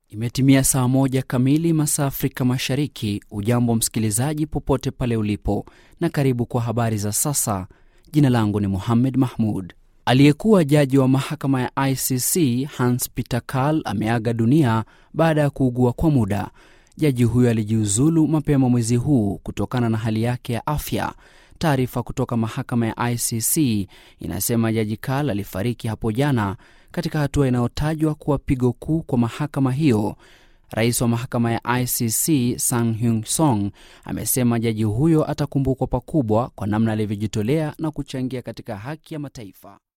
Imetimia saa moja kamili masaa Afrika Mashariki. Ujambo msikilizaji, popote pale ulipo, na karibu kwa habari za sasa. Jina langu ni Muhammed Mahmud. Aliyekuwa jaji wa mahakama ya ICC Hans Peter Karl ameaga dunia baada ya kuugua kwa muda. Jaji huyo alijiuzulu mapema mwezi huu kutokana na hali yake ya afya. Taarifa kutoka mahakama ya ICC inasema jaji Karl alifariki hapo jana katika hatua inayotajwa kuwa pigo kuu kwa mahakama hiyo. Rais wa mahakama ya ICC Sang Hyun Song amesema jaji huyo atakumbukwa pakubwa kwa namna alivyojitolea na kuchangia katika haki ya mataifa.